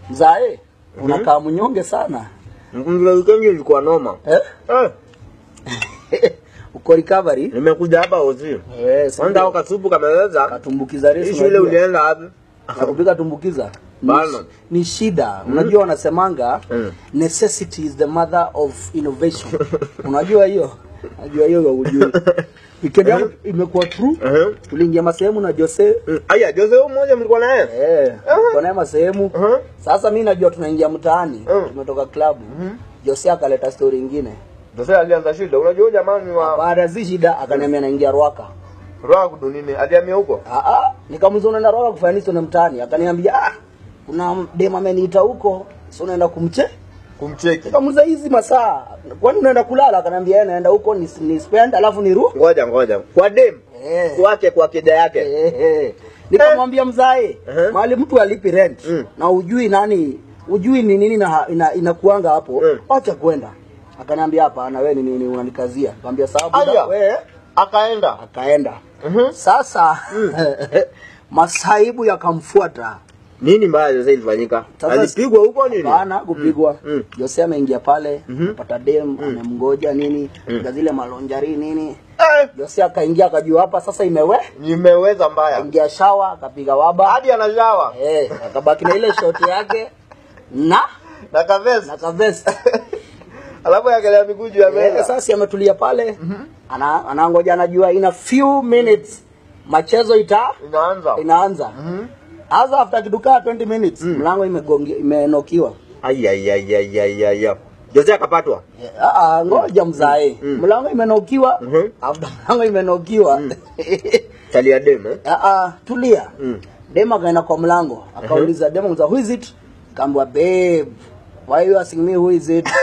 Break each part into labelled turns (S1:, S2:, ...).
S1: Mzae, unakaa mnyonge sana.
S2: Mzee weekend ilikuwa noma.
S1: Eh?
S2: Eh,
S1: Uko recovery?
S2: nimekuja hapa ozi.
S1: Eh, si
S2: Kwanza au kasupu kameweza.
S1: katumbukiza
S2: Hii
S1: resi.
S2: shule
S1: unajua.
S2: ulienda wapi?
S1: Na kupika tumbukiza. Ni,
S2: Bana.
S1: ni shida. Unajua wanasemanga
S2: Mm.
S1: necessity is the mother of innovation. Unajua hiyo? Najua hiyo ya ujui. Weekend yangu imekuwa true.
S2: Eh.
S1: Tuliingia masehemu na Jose.
S2: Mm, Aya, Jose huyu mmoja mlikuwa naye?
S1: Eh, kwa naye masehemu.
S2: Mhm.
S1: Sasa mimi najua tunaingia mtaani.
S2: Mm.
S1: Tumetoka klabu. Jose akaleta story ingine.
S2: Jose alianza shida. Unajua huyu jamaa ni wa
S1: Baada ya shida akaniambia naingia Rwaka.
S2: roho kudunini. Alihamia huko.
S1: Ah ah, nikamuuliza unaenda Rwaka kufanya nini tuna mtaani? Akaniambia ah, kuna dem ameniita huko, si unaenda kumche?
S2: Kumcheki.
S1: Nikamuuliza hizi masaa, kwani unaenda kulala? Akaniambia yeye naenda huko ni, ni spend alafu niru.
S2: Ngoja ngoja. Kwa dem.
S1: Eh.
S2: Kwake kwa kida yake.
S1: Eh, eh. Nikamwambia mzae,
S2: Eh.
S1: mahali mtu alipi rent
S2: Mm.
S1: na ujui nani, ujui ni nini na ina, inakuanga hapo,
S2: Mm.
S1: acha kwenda. Akaniambia hapana, wewe ni nini unanikazia? Nikamwambia sawa buda,
S2: Aya.
S1: wewe
S2: Akaenda.
S1: akaenda.
S2: Mhm.
S1: Sasa masaibu yakamfuata.
S2: Nini mbaya Jose ilifanyika?
S1: Sasa-
S2: Alipigwa huko nini?
S1: Bana kupigwa.
S2: Mm.
S1: Jose ameingia pale,
S2: Mhm.
S1: pata dem, amemgoja nini,
S2: Mm.
S1: mm. zile malonjari nini.
S2: Eh,
S1: Jose akaingia akajua hapa sasa imewe,
S2: nimeweza mbaya.
S1: ingia shawa, akapiga waba.
S2: Hadi anashawa.
S1: Eh, akabaki na ile shoti yake na
S2: Na kavesi.
S1: na kavest.
S2: Alafu yakelea miguu juu ya
S1: Eh,
S2: meza.
S1: sasa ametulia pale. Ana anangoja anajua in a few minutes machezo ita
S2: Inaanza.
S1: inaanza.
S2: Mhm.
S1: Hasa after kidukaa 20 minutes mlango imegongi imenokiwa.
S2: Ai ai ai ai ai ai. ai. Jose akapatwa.
S1: Ah, ah, ngoja mzae.
S2: Mm.
S1: Mlango imenokiwa.
S2: Mhm.
S1: After mlango imenokiwa.
S2: Chalia dem eh.
S1: Ah, ah, tulia.
S2: Mm.
S1: Dema akaenda kwa mlango. Akauliza dema mza who is it? Kaambia babe. Why you asking me who is it?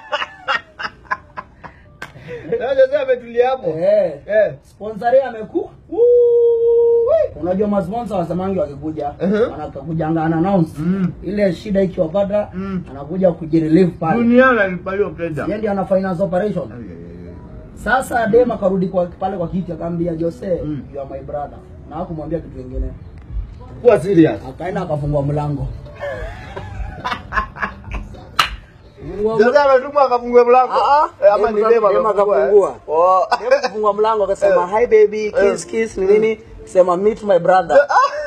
S2: Na Jose ametulia hapo.
S1: Eh.
S2: Eh.
S1: Sponsor ameku. Unajua masponsor wasemangi wakikuja
S2: Mhm.
S1: wanakujanga ana announce
S2: Mm.
S1: ile shida ikiwapata
S2: Mm.
S1: anakuja kujirelieve pale.
S2: Duniani alipaliwa pesa.
S1: Yeye ndiye ana finance operation. Sasa dem akarudi kwa pale kwa kiti akamwambia Jose,
S2: Mm.
S1: you are my brother. Na hakumwambia kitu kingine.
S2: Kuwa serious.
S1: Akaenda akafungua mlango.
S2: Jose ametumwa akafungue mlango.
S1: Ah, ah.
S2: Eh, ama ni
S1: Dem
S2: dem
S1: dem
S2: akafungua.
S1: akafungua.
S2: eh? Oh.
S1: Dem kufungua mlango akasema hi baby, kiss kiss ni nini? Sema meet my brother.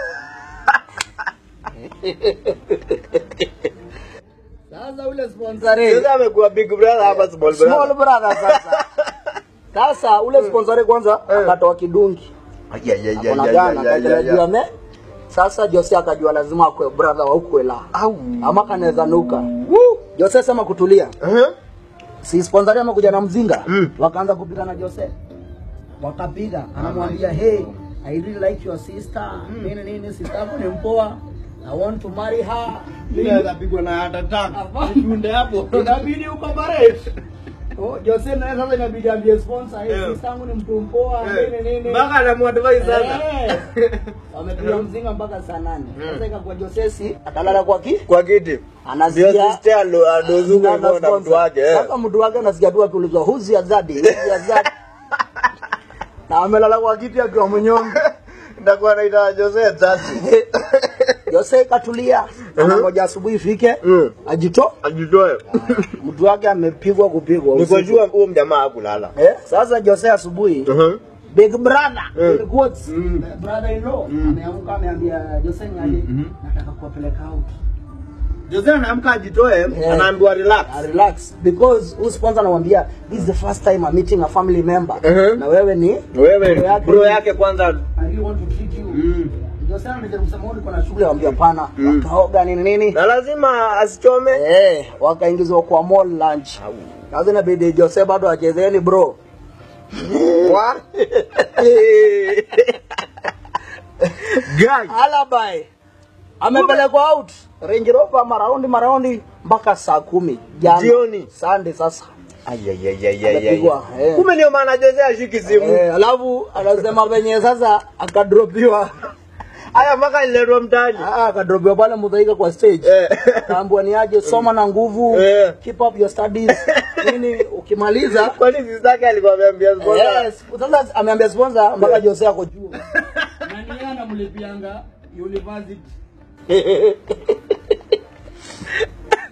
S1: Sasa ule sponsor
S2: Jose amekuwa big brother hapa small
S1: small
S2: brother.
S1: brother sasa. Sasa ule sponsor kwanza
S2: Eh.
S1: akatoa kidungi.
S2: Ai ai ai ai
S1: Akona
S2: ai,
S1: gana
S2: ai, ai,
S1: akaendelea
S2: ai,
S1: juu ya
S2: ai.
S1: me. Sasa Jose akajua lazima akwe brother wa ukwela.
S2: Au.
S1: Ama kanaweza nuka. Woo! Jose sema kutulia.
S2: Mhm.
S1: Si sponsor amekuja na mzinga.
S2: Mm.
S1: Wakaanza kupiga na Jose. Wakapiga, anamwambia hey, I really like your sister. Nini nini sister yako ni mpoa. I want to marry her.
S2: pigwa na hata tano.
S1: Tunde hapo. Inabidi ukombarate. Oh, Jose naye sasa inabidi ambie sponsor, hey,
S2: Eh.
S1: sister yangu ni mtu mpoa, nini nini.
S2: Mpaka anamuadvise sasa.
S1: Eh. Wamepiga mzinga mpaka saa nane. Sasa ikakuwa Josesi atalala kwa ki
S2: Kwa kiti. Ndio
S1: anasikia
S2: sister alo adozuka
S1: na
S2: hivyo na mtu
S1: sponsor.
S2: wake. eh.
S1: Sasa mtu wake anasikia tu akiulizwa who's your daddy? Who's your daddy? na amelala kwa kiti akiwa mnyonge.
S2: Ndakuwa naita Jose tatu.
S1: Jose katulia, anangoja asubuhi ifike
S2: Mm.
S1: ajito.
S2: Ajitoe.
S1: Mtu wake amepigwa kupigwa. usiku.
S2: Nikojua huyo mjamaa hakulala.
S1: Eh, sasa Jose asubuhi
S2: Mhm.
S1: Big brother,
S2: Mm.
S1: in quotes,
S2: Mm.
S1: brother in law ameamka ameambia Jose Nyali nataka kuwapeleka out.
S2: Jose anaamka ajitoe,
S1: Eh.
S2: anaambiwa relax.
S1: Uh, relax because huyu sponsor anamwambia this is the first time I'm meeting a family member
S2: Mhm.
S1: na wewe ni
S2: Wewe
S1: Bro yake-
S2: bro yake kwanza.
S1: I really want to treat you.
S2: Mm.
S1: Jose anajaribu kusema wewe uko na shughuli anamwambia hapana
S2: Mm.
S1: wakaoga nini nini
S2: Na lazima asichome.
S1: eh wakaingizwa kwa mall lunch sasa inabidi Jose bado achezeni bro
S2: Wa? Guy.
S1: alibi amepelekwa out Range Rover maraundi maraundi mpaka saa kumi jana
S2: Jioni.
S1: Sunday sasa
S2: Ai ai ai ai ai.
S1: Amepigwa,
S2: ai.
S1: eh.
S2: Kumbe ndio maana Jose ashiki simu.
S1: eh, alafu anasema venye sasa akadropiwa
S2: Haya mpaka niletwa mtaani.
S1: Ah, akadropiwa pale Mudhaika kwa stage
S2: Eh.
S1: kaambua ni aje soma na nguvu
S2: Eh.
S1: keep up your studies nini ukimaliza
S2: Kwani sister yake alikuwa ameambia sponsor?
S1: yes sasa ameambia sponsor mpaka Jose ako juu na ni yeye anamlipianga university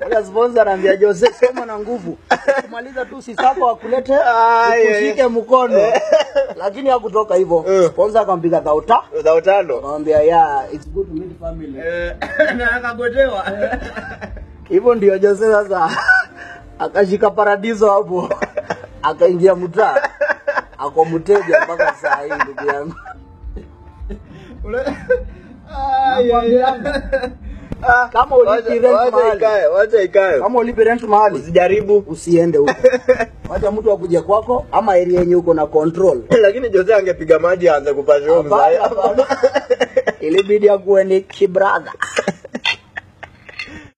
S1: Ule sponsor anaambia Jose soma na nguvu. Kumaliza tu sisako akulete
S2: Ai,
S1: ukushike mkono. Lakini hakutoka hivyo.
S2: Eh.
S1: Sponsor akampiga dhauta.
S2: Dhao tano.
S1: Akamwambia yeah, it's good to meet family.
S2: Eh, na akagotewa.
S1: Hivyo ndio Jose sasa akashika paradiso hapo. Akaingia mtaa. Ako mteja mpaka saa hii ndugu yangu.
S2: Ule-
S1: Nakwambianga.
S2: Ah,
S1: Kama ulipi
S2: wacha-
S1: rent
S2: wacha
S1: mahali.
S2: ikae, wacha ikae.
S1: Kama ulipe rent mahali
S2: Usijaribu.
S1: usiende huko. Wacha mtu akuje kwako ama area yenye uko na control.
S2: Lakini Jose angepiga maji aanze kupasha huyo
S1: Hapana,
S2: mzaya.
S1: hapana. Ilibidi akuwe ni kibradha.